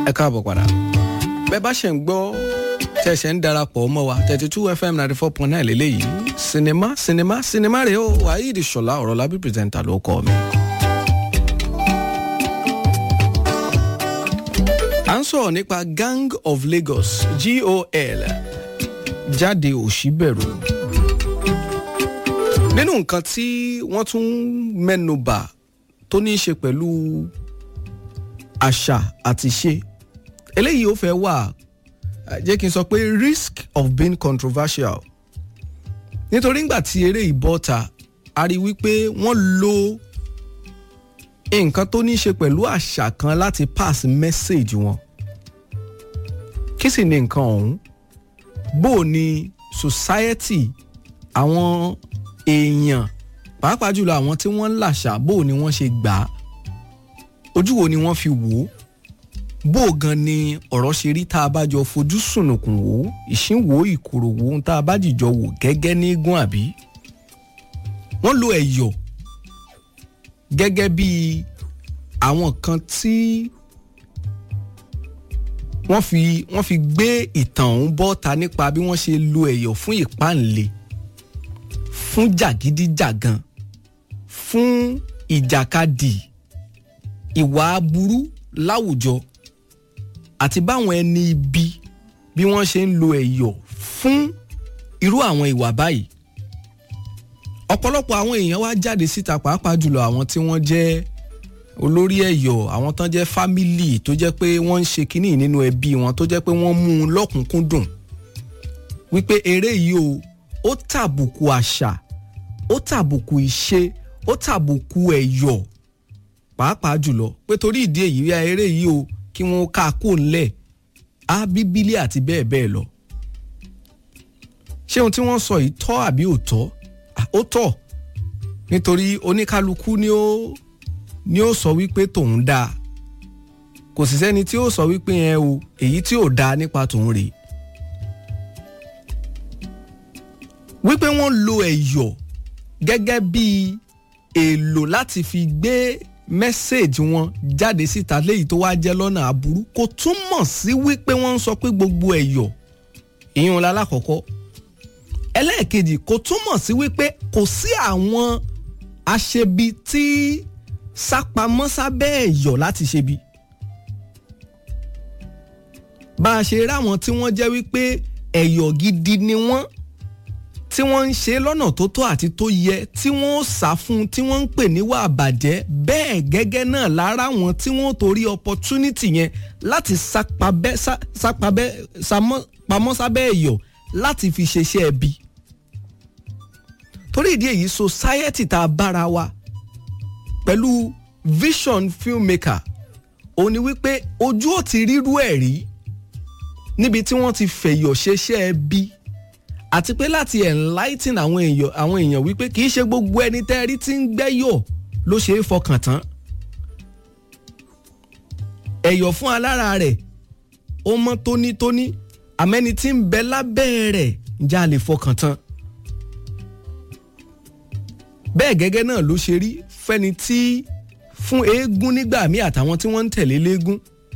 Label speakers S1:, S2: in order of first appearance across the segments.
S1: ẹ káàbọ̀ padà bẹ́ẹ̀ bá ṣe ń gbọ́ tẹ́ ṣe ń darapọ̀ mọ́ wa thirty two fm ninety four point nine lélẹ́yìí sinimá sinimá sinimá rèé o waheed ṣọlá ọ̀rọ̀ lábí pírẹsẹ̀ntà ló kọ́ mi. à ń sọ̀rọ̀ nípa gang of lagos gol jáde òṣìbẹ̀rù nínú nǹkan tí wọ́n tún mẹ́nu bà tó ní í ṣe pẹ̀lú àṣà àti ṣe eléyìí ó fẹ́ wà jẹ́ kí n sọ pé risk of being controversial nítorí ngbà tí eré ìbọ́ta a rí wípé wọ́n lo nǹkan tó ní í ṣe pẹ̀lú àṣà kan láti pass message wọn kí sì ni nǹkan ọ̀hún bó o ní society àwọn èèyàn pàápàá jùlọ àwọn tí wọ́n ń làṣà bó o ní wọ́n ṣe gbà á ojú wo ni wọ́n fi wò ó bó o gan ni ọ̀rọ̀ ṣe rí tá a bá jọ fojú sùnùkùn wò ó ìṣínwó ìkorò wò ó tá a bá jìjọ wò gẹ́gẹ́ ní gún àbí. wọ́n lo ẹ̀yọ̀ gẹ́gẹ́ bí àwọn kan tí wọ́n fi wọ́n fi gbé ìtàn ọ̀hún bọ́ta nípa bí wọ́n ṣe lo ẹ̀yọ̀ fún ìpáǹle fún jàgídíjàgan fún ìjàkadì ìwà aburú láwùjọ àti báwọn ẹni ibi bí wọ́n ṣe ń lo ẹ̀yọ̀ fún irú àwọn ìwà báyìí ọ̀pọ̀lọpọ̀ àwọn èèyàn wá jáde síta pàápàá jùlọ àwọn tí wọ́n jẹ́ olórí ẹ̀yọ̀ àwọn tán jẹ́ fámìlì tó jẹ́ pé wọ́n ń ṣe kínní nínú ẹbí wọn tó jẹ́ pé wọ́n mú un lọ́kùnkúndùn wípé eré yìí o ó tàbùkù àṣà ó tàbùkù ìṣe ó tàbùkù ẹ̀yọ̀ pàápàá jùlọ pé torí ìdí èyí ya eré yìí o kí wọ́n ká kó ńlẹ̀ á bíbélì àti bẹ́ẹ̀ bẹ́ẹ̀ lọ. ṣé ohun tí wọ́n sọ yìí tọ́ àbí ò tọ́ ó tọ́ nítorí oníkálukú ni ó ni ó sọ wípé tòun dáa kò sì sẹ́ni tí ó sọ wípé yẹn o èyí tí ò dáa nípa tòun rèé. wípé wọ́n lo ẹ̀yọ̀ gẹ́gẹ́ bíi èlò láti fi gbé mẹ́sẹ̀gì wọn jáde síta léyìí tó wá jẹ́ lọ́nà aburú kò túmọ̀ sí wípé wọ́n ń sọ pé gbogbo ẹ̀yọ̀ ìyún lálákọ̀ọ́kọ́ ẹlẹ́ẹ̀kejì kò túmọ̀ sí wípé kò sí àwọn aṣebi tí sápamọ́ sábẹ́ ẹ̀yọ̀ láti ṣebi bá a ṣe ráwọn tí wọ́n jẹ́ wípé ẹ̀yọ̀ gidi ni wọ́n tí wọ́n ń ṣe lọ́nà tó tọ́ àti tó yẹ tí wọ́n ó sá fún tí wọ́n ń pè níwà àbàjẹ́ bẹ́ẹ̀ gẹ́gẹ́ náà lára wọn tí wọ́n torí opportunity yẹn láti sápabẹ́ sápabẹ́ pamọ́ sábẹ́ ẹ̀yọ̀ láti fi ṣeṣẹ́ ẹbí. torí ìdí èyí society tá a bára wa pẹ̀lú vision filmmaker òun ni wípé ojú ò ti rírú ẹ̀ rí níbi tí wọ́n ti fẹ̀yọ̀ ṣeṣẹ́ ẹbí àti pé láti enlighten àwọn èèyàn àwọn èèyàn wípé kì í ṣe gbogbo ẹni tẹ́ rí tí ń gbẹ́yọ̀ ló ṣe é fọkàn tán ẹ̀yọ̀ fún alára rẹ̀ ó mọ́ tónítóní àmẹ́ni tí ń bẹ lábẹ́ rẹ̀ ǹjẹ́ a lè fọkàn tán bẹ́ẹ̀ gẹ́gẹ́ náà ló ṣe rí fẹ́ni tí fún eégún nígbà míì àtàwọn tí wọ́n ń tẹ̀lé léégún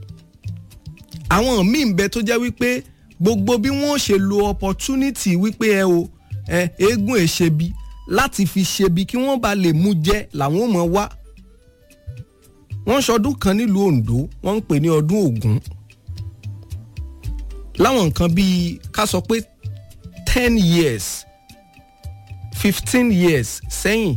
S1: àwọn míì ń bẹ tó jẹ́ wípé gbogbo bí wọ́n ṣe lo opportunity wípé ẹ o ẹ eégún ẹ ṣebi láti fi ṣebi kí wọ́n bá lè mú jẹ làwọn ò mọ̀ wá. wọ́n ṣọdún kan nílùú Ondo wọ́n ń pè ní ọdún Ògún. láwọn nǹkan bíi ká sọ pé ten years fifteen years sẹ́yìn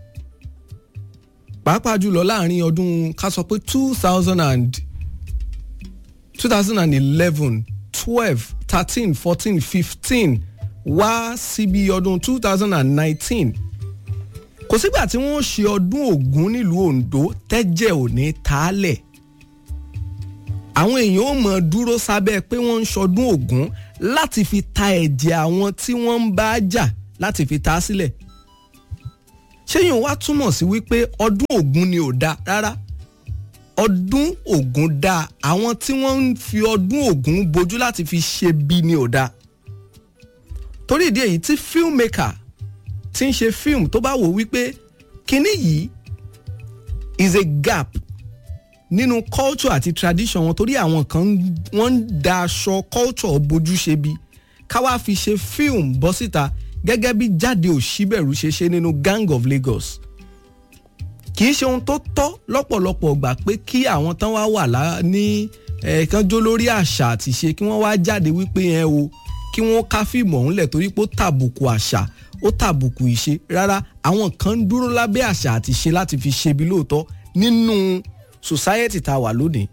S1: pàápàá jùlọ láàrin ọdún ká sọ pé two thousand and two thousand and eleven twelve thirteen fourteen fifteen wá síbi ọdún two thousand and nineteen kò sígbà tí wọ́n ṣe ọdún Ògún nílùú Ondo tẹ́jẹ̀ ò ní taálẹ̀ àwọn èèyàn ò mọ̀ dúró sábẹ́ pé wọ́n ń ṣọdún Ògún láti fi ta ẹ̀jẹ̀ àwọn tí wọ́n ń bá jà láti fi ta sílẹ̀ ṣéyìn wá túmọ̀ sí wípé ọdún Ògún ni ò da rárá ọdún Ògún dáa àwọn tí wọ́n ń fi ọdún Ògún bojú láti fi ṣe bí ni ò dáa torí ìdí èyí tí filmmaker ti ń ṣe film tó bá wò wípé kinní yìí is a gap nínú culture àti tradition wọn torí àwọn kan wọ́n ń da aṣọ culture bójú ṣe bí ká wá fi ṣe film bọ́ síta gẹ́gẹ́ bí jáde òṣìbẹ̀rù ṣe ṣe nínú Gang of Lagos kì í ṣe ohun tó tọ́ lọ́pọ̀lọpọ̀ gbà pé kí àwọn tán wá wà lá ní ẹ̀ẹ̀kan jó lórí àṣà àti ṣe kí wọ́n wá jáde wípé yẹn o kí wọ́n ká fíìmù ọ̀hún lẹ̀ torí pé ó tàbùkù àṣà ó tàbùkù ìṣe rárá àwọn kan ń dúró lábẹ́ àṣà àti ṣe láti fi ṣe bí lóòótọ́ nínú society tá a wà lónìí.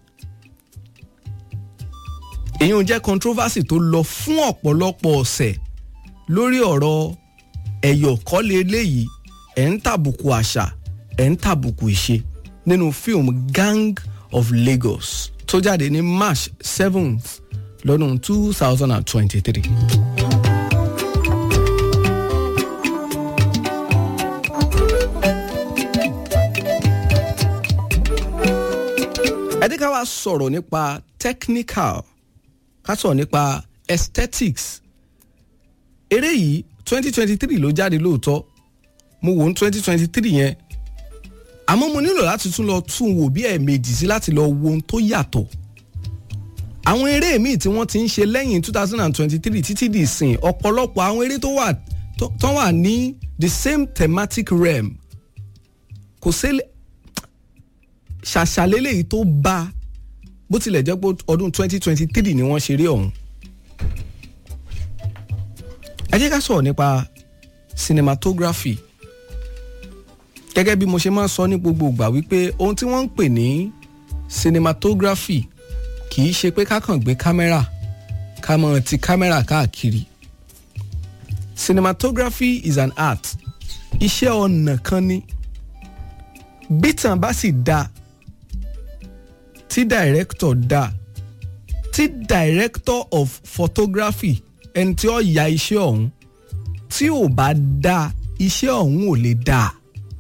S1: èyí ń jẹ́ controversy tó lọ fún ọ̀pọ̀lọpọ̀ ọ̀sẹ̀ lórí ọ̀rọ̀ ẹ̀yọ̀ kọ́lé eléyìí ẹ̀ ń tàbùkù àṣà ẹ̀ ń tàbùkù ìṣe nínú fíìmù Gang of Lagos tó jáde ní March seventh lọ́dún two thousand and twenty-three. ẹ jẹ́ ká wá sọ̀rọ̀ nípa technical ká sọ̀rọ̀ nípa aesthetics eré yìí twenty twenty three ló jáde lóòótọ́ mo wò ó twenty twenty three yẹn àmọ́ mo nílò láti tún lọ tún wò bí ẹ̀ẹ̀mejì sí láti lọ wo ohun tó yàtọ̀ àwọn eré míì tí wọ́n ti ń ṣe lẹ́yìn two thousand and twenty three títí di ìsìn ọ̀pọ̀lọpọ̀ àwọn eré tó wà tó wà ní the same thematic realm kò ṣẹlẹ̀ ṣàṣàlélẹ̀ yìí tó bá bó tilẹ̀ jẹ́ pé ọdún twenty twenty three ni wọ́n ṣeré ọ̀hún. ẹ jẹ́ ká sọ̀rọ̀ nípa cinematography gẹ́gẹ́ bí mo ṣe máa ń sọ ní gbogbo ìgbà wípé ohun tí wọ́n ń pè ní cinematography kì í ṣe pé ká kàn gbé kámẹ́rà ká mọ̀ ti kámẹ́rà káàkiri cinematography is an art iṣẹ́ ọnà kan ni bítàn bá sì dáa tí director dá tí director of photography ẹni tí ó ya iṣẹ́ ọ̀hún tí ò bá dá iṣẹ́ ọ̀hún ò lè dá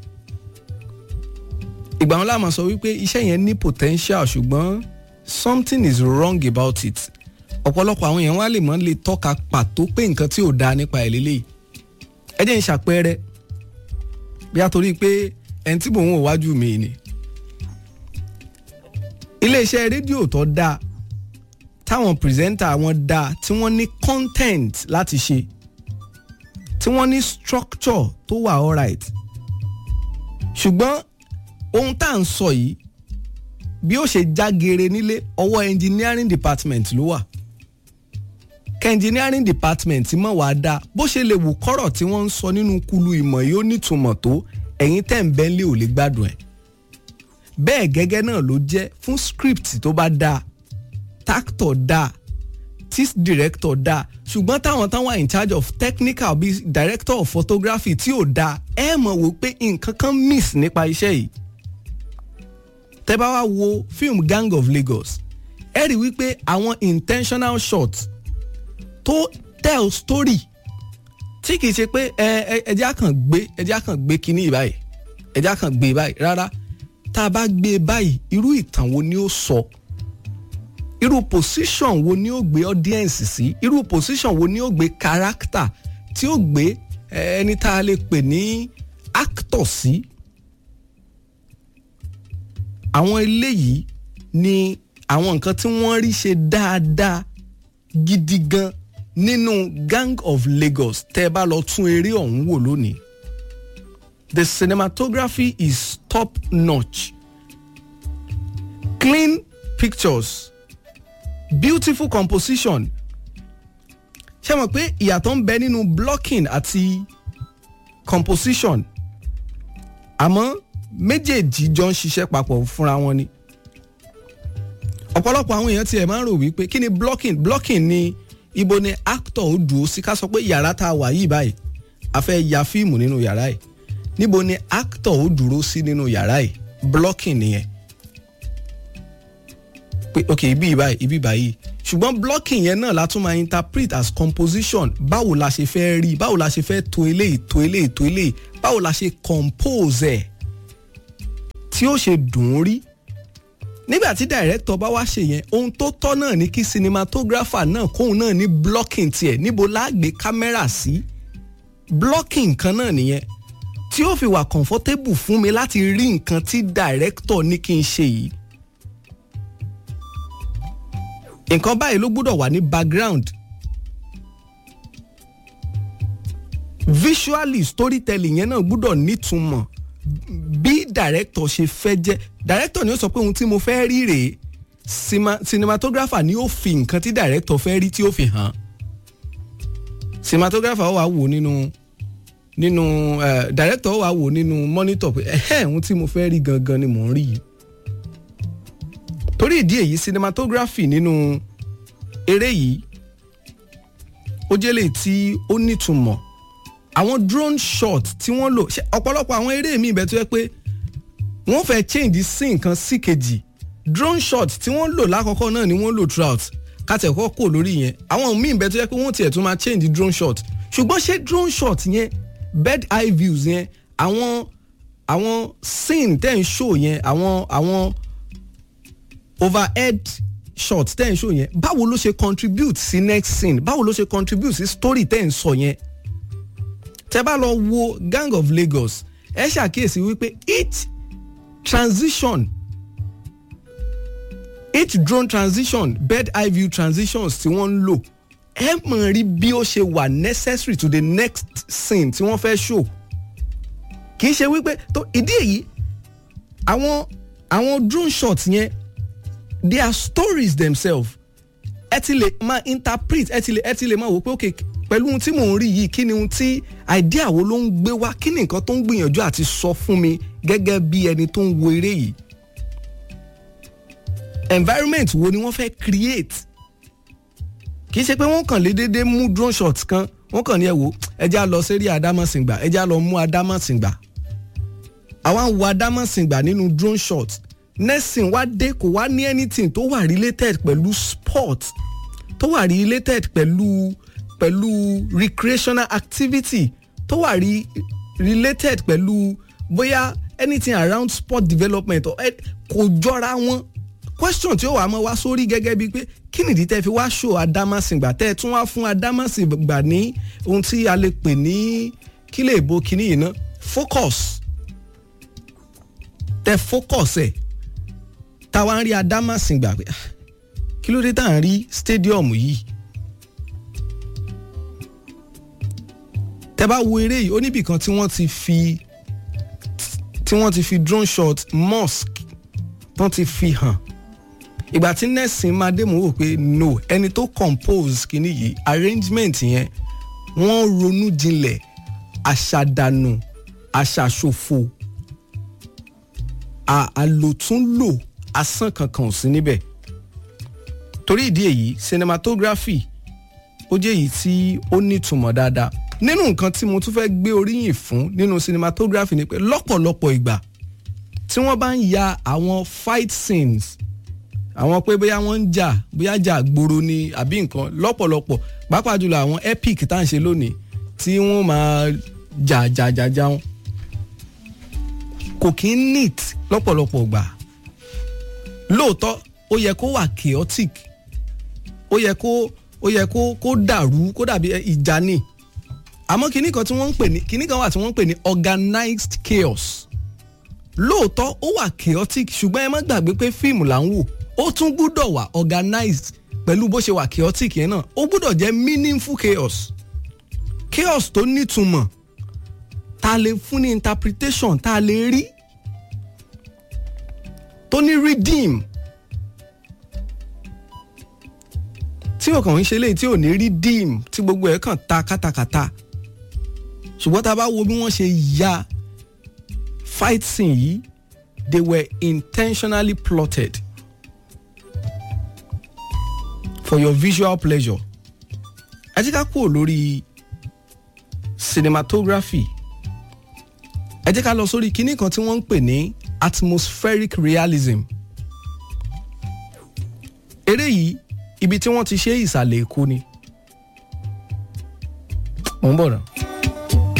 S1: ìgbà wọn láàmú sọ wípé iṣẹ́ yẹn ní potential ṣùgbọ́n something is wrong about it ọ̀pọ̀lọpọ̀ àwọn èèyàn wá lè mọ́ lè tọ́ka pàtó pé nǹkan tí ò dáa nípa ẹ̀ lélẹ́yìí ẹ jẹ́ n ṣàpẹẹrẹ bí a torí pé ẹni tí mò ń wò wájú mi ni iléeṣẹ́ rédíò tó dáa táwọn pírẹsẹ́ńtà wọn dáa tí wọ́n ní content láti ṣe tí wọ́n ní structure tó wà alright ṣùgbọ́n ohun tá à ń sọ yìí bí ó ṣe jágere nílé ọwọ́ engineering department ló wà kẹ́ engineering department mọ̀ wá dáa bó ṣe lè wù kọ́rọ̀ tí wọ́n ń sọ nínú kulu ìmọ̀ yìí ó nítumọ̀ tó ẹ̀yin tẹ̀ ń bẹ́ńlẹ̀ ò lè gbádùn ẹ̀ bẹ́ẹ̀ gẹ́gẹ́ náà ló jẹ́ fún script tó bá dáa tactor dáa tis director dáa ṣùgbọ́n táwọn táwọn wà in charge of technical bíi director of photography tí ò dáa ẹ mọ̀ wò pé nǹkan kan miss nípa iṣẹ́ yìí tẹ́ bá wá wo film Gang of Lagos ẹ rí wípé àwọn intentional shots tó tell story tí kìí ṣe pé ẹ ẹjẹ́ àkàn gbé ẹjẹ́ àkàn gbé kínní báyìí ẹjẹ́ àkàn gbé báyìí rárá tá a bá gbé báyìí irú ìtàn wo ni ó sọ irú position wo ni ó gbé audience sí irú position wo ni ó gbé character tí ó gbé ẹni tá a lè pè ní actor sí àwọn eléyìí ni àwọn nǹkan tí wọ́n rí ṣe dáadáa gidi gan nínú Gang of Lagos tẹ́ ẹ bá lọ tún eré ọ̀hún wò lónìí the cinematography is top notch clean pictures beautiful composition ṣé mọ̀ pé ìyàtọ̀ ń bẹ nínú blocking àti composition àmọ́ méjèèjì jọ ń ṣiṣẹ́ papọ̀ fúnra wọn ni ọ̀pọ̀lọpọ̀ àwọn èèyàn tiẹ̀ máa ń rò wípé kí ni blocking blocking ni ibo ni actor ó dùn ó sí ká sọ pé yàrá tá a wà yìí báyìí a fẹ́ ya fíìmù nínú yàrá yìí níbo ni actor ó dúró sí nínú yàrá yìí blocking nìyẹn pé ok ibi báyìí ibi báyìí ṣùgbọ́n blocking yẹn náà la tún máa interpret as composition báwo la ṣe fẹ́ rí báwo la ṣe fẹ́ to eléyìí to eléyìí to eléyìí báwo la ṣe compose ẹ̀ tí ó ṣe dùn ún rí nígbà tí director bá wá ṣe yẹn ohun tó tọ́ náà ni kí cinematographer náà kóun náà ní blocking tiẹ̀ níbo la gbé kámẹ́rà sí blocking kan náà nìyẹn tí ó fi wà comfortable fún mi láti rí nǹkan tí director ní kí n ṣe yìí nǹkan báyìí ló gbúdọ̀ wà ní background visually storytelling yẹn náà gbúdọ̀ nítumọ̀ bí director ṣe fẹ́ jẹ́ director ni ó sọ pé ohun tí mo fẹ́ rí rèé cinematographer ni ó fi nǹkan tí director fẹ́ rí tí ó fi hàn cinematographer ó wá wò nínú nínú uh, director ó wá wò nínú monitor pé ẹ̀hẹ́ ohun tí mo fẹ́ rí gangan ni mò ń rí yìí torí ìdí èyí cinematography nínú eré yìí ó jẹ́ lè tí ó nítumọ̀ àwọn drone shot tí wọ́n lò ọ̀pọ̀lọpọ̀ àwọn eré mi ìbẹ̀ tó yẹ pé wọ́n fẹ́ change sí nǹkan sí kejì drone shot tí wọ́n lò lákọ̀ọ́kọ́ náà ni wọ́n lò throughout kátẹ̀kọ́ kò lórí yẹn àwọn míì ìbẹ̀ tó yẹ pé wọ́n tiẹ̀ tún máa change drone shot ṣùgbọ́n ṣé drone shot yẹn bird eye views yẹn àwọn àwọn scene tẹ́ ń show yẹn àwọn àwọn overhead shot tẹ́ ń show yẹn báwo ló ṣe contribute sí next scene báwo ló ṣe contribute sí story tẹ́ ń sọ yẹn tẹ́ bá lọ wo Gang of Lagos ẹ ṣàkíyèsí wípé each transition each drone transition bird eye view transitions tí wọ́n ń lò ẹ mọ̀ rí bí ó ṣe wà necessary to the next scene tí wọ́n fẹ́ show kì í ṣe wípé tó ìdí èyí àwọn àwọn drone shots yẹn they are stories themselves ẹ ti lè máa interpret ẹ ti lè ẹ ti lè máa wò pé okay pẹ̀lú ohun tí mò ń rí yìí kí ni ohun tí idea wo ló ń gbé wá kí ni nǹkan tó ń gbìyànjú àti sọ fún mi gẹ́gẹ́ bí ẹni tó ń wo eré yìí environment wo ni wọ́n fẹ́ create kì í ṣe pé wọ́n kàn lé déédéé mú drone shot kan wọ́n kàn ní ẹ wò ẹ já lọ sérí adámọ̀sìngbà ẹ já lọ mú adámọ̀sìngbà àwa ń wo adámọ̀sìngbà nínú drone shot nursing wá dé kò wá ní anything tó wà related pẹ̀lú sport tó wà related pẹ̀lú pẹ̀lú recreational activity tó wà rí related pẹ̀lú bóyá anything around sport development or kò jọra wọn question tí ó wà á mọ́ wá sórí gẹ́gẹ́ bíi pé kí nìdí tẹ́ fi wá show adámásìngbà tẹ́ ẹ tún wá fún adámásìngbà ní ohun tí a lè pè ní kí lè bo kíní yìí ná focus tẹ́ focus ẹ̀ táwa ń rí adámásìngbà pé kí ló dé tá à ń rí stadium yìí tẹ́ bá wo eré yìí ó níbì kan tí wọ́n ti fi tí wọ́n ti fi drone shot mosque tán ti fi hàn ìgbà tí nẹ́sìn máa dé mò ń wò pé no ẹni tó compose kìíní yìí arrangement yẹn wọ́n ronú jinlẹ̀ àṣàdànù àṣàṣòfò àlòtúnlò asán kankan ò sí níbẹ̀ torí ìdí èyí cinematography ó jẹ́ èyí tí ó nítumọ̀ dáadáa nínú nǹkan tí mo tún fẹ́ gbé oríyìn fún nínú cinematography ni pé lọ́pọ̀lọpọ̀ ìgbà tí wọ́n bá ń ya àwọn fight scenes àwọn pé bóyá wọ́n ń jà bóyá jà gbòòrò ni àbí nǹkan lọ́pọ̀lọpọ̀ pàápàá jùlọ àwọn epic tá à ń ṣe lónìí tí wọ́n máa jà jà jà jà wọn kò kí ń neat lọ́pọ̀lọpọ̀ gbà lóòótọ́ ó yẹ kó wà chaotic ó yẹ kó ó yẹ kó kó dàrú kó dàbí ìjà ni àmọ́ kinní kan tí wọ́n ń pè ní kinní kan wà tí wọ́n ń pè ní organized chaos lóòótọ́ ó wà chaotic ṣùgbọ́n ẹ má gbàgbé pé fíìmù là ń wò ó tún gbúdọ̀ wà organized pẹ̀lú bó ṣe wà chaotic yẹn náà ó gbúdọ̀ jẹ́ meaningful chaos chaos tó nítumọ̀ tá a lè fún ní interpretation tá a lè rí tó ní redeem tí o kàn ń ṣe léyìí tí ò ní redeem tí gbogbo ẹ̀ kàn ta kátàkátà ṣùgbọ́n tá a bá wo bí wọ́n ṣe ya fight scene yìí they were intentionally plotted for your visual pleasure ẹ jẹ́ ká kúrò lórí cinematography ẹ jẹ́ ká lọ sórí kinní kan tí wọ́n ń pè ní atmospheric realism eré yìí ibi tí wọ́n ti ṣe ìsàlẹ̀ èkó ni mò ń bọ̀ náà.